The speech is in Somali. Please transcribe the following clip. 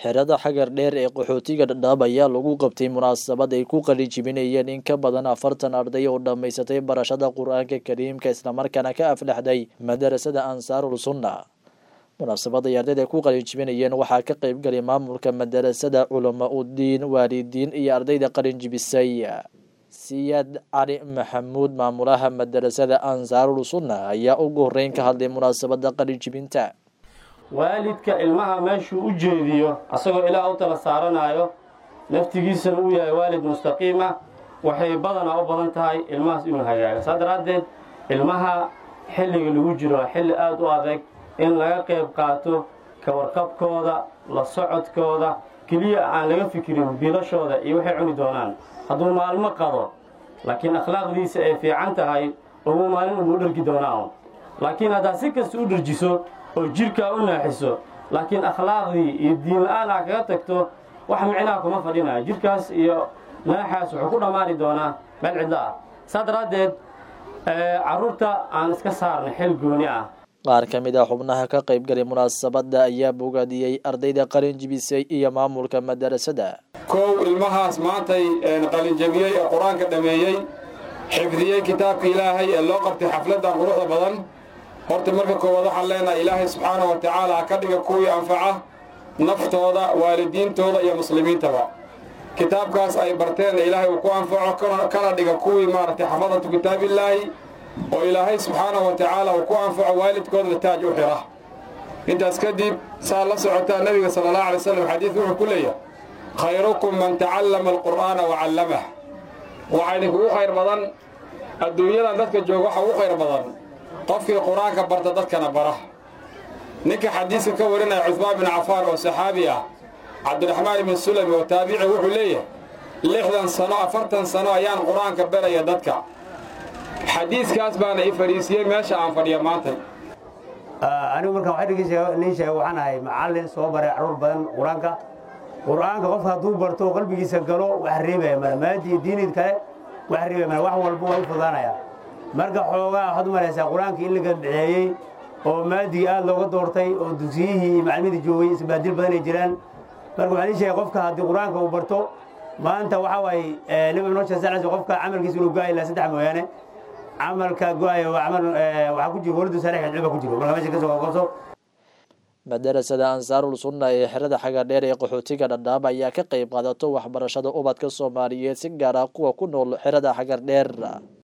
xerada xagar dheer ee qaxootiga dhadhaab ayaa lagu qabtay munaasabad ay ku qalijibinayeen in ka badan afartan arday oo dhammaysatay barashada qur-aanka kariimka islamarkaana ka aflexday madarasada ansaarul sunna munaasabad ay ardayda ku qalinjibinayeen waxaa ka qeybgalay maamulka madarasada culama udiin waalidiin iyo ardayda qalinjibisay siyaad cali maxamuud maamulaha madarasada ansaarul sunna ayaa ugu horeyn ka hadlay munaasabada qalinjibinta waalidka ilmaha meeshuu u jeediyo asagoo ilaah u tala saaranayo naftigiisana uu yahay waalid mustaqiima waxay badanaa u badan tahay ilmahaas inuu hagaago saa daraaddeed ilmaha xilliga lagu jiro xilli aada u adag in laga qayb qaato ka warqabkooda la socodkooda keliya aan laga fikirin biilashooda iyo waxay cuni doonaan hadduu maalmo qado laakiin akhlaaqdiisa ay fiican tahay ugu maalin ugu dhargi doonaan laakiin haddaad si kasta u dharjiso oo jirkaa u naaxiso laakiin akhlaaqdii iyo diin la-aan aa kaga tagto wax micnaha kuma fadhinaya jirkaas iyo naaxaas wuxuu ku dhammaani doonaa meel cidlo ah saa daraaddeed carruurta aan iska saarnay xil gooni ah qaar ka mid ah xubnaha ka qaybgalay munaasabadda ayaa bogaadiyey ardayda qalinjibisay iyo maamulka madarasada kow ilmahaas maantay qalinjabiyey ee qur-aanka dhammeeyey xifdiyey kitaabka ilaahay ee loo qabtay xafladdan quruxda badan horta marka koowaad waxaan leenahay ilaahay subxaana wa tacaala ha ka dhiga kuwii anfaca naftooda waalidiintooda iyo muslimiintaba kitaabkaas ay barteen ilaahay uu ku anfaco kana dhiga kuwii maaragtay xafadatu kitaabillaahi oo ilaahay subxaana wa tacaala uu ku anfaco waalidkoodna taaj u xira intaas kadib saa la socotaa nebiga sala allah alay slam xadiidku wuxuu ku leeyahay khayrukum man tacallama alqur'aana wa callamah waxaa idinkugu khayr badan adduunyadan dadka jooga waxa ugu khayr badan qofkii qur-aanka barta dadkana bara ninka xadiiska ka warinaya cusmaan bin cafaan oo saxaabi ah cabdiraxmaan ibn sulami oo taabici wuxuu leeyahay lixdan sano afartan sano ayaan qur-aanka baraya dadka xadiiskaas baana i fadhiisiyey meesha aan fadhiya maanta anigu markaan waxaa dhegeysanay sheega waxaan ahay macallin soo baray carruur badan qur-aanka qur-aanka qofka hadduu barto qalbigiisa galo wax reebaya male maadi iyo diinid kale wax reebaya male wax walba waa u fudaanaya marka xoogaa waxaad u malaysaa qur-aanka in la gadbaceeyey oo maadigii aad looga doortay oo dugsiyihii iyo macalmadii joogay isbaadil badan ay jiraan marka waxaan ii sheegay qofka haddii qur-aanka uu barto maanta waxaa waaye nabi noo sheeg qofka camalkiisa inuu go-ay ilaa saddex mooyaane camalka go-ay camal waxaa ku jiro walidu saalix cilba ku jiro marka meesha ka soo qoso madarasada ansaarul sunna ee xerada xagar dheer ee qaxootiga dhadhaab ayaa ka qayb qaadato waxbarashada ubadka soomaaliyeed si gaar ah kuwa ku nool xerada xagar dheer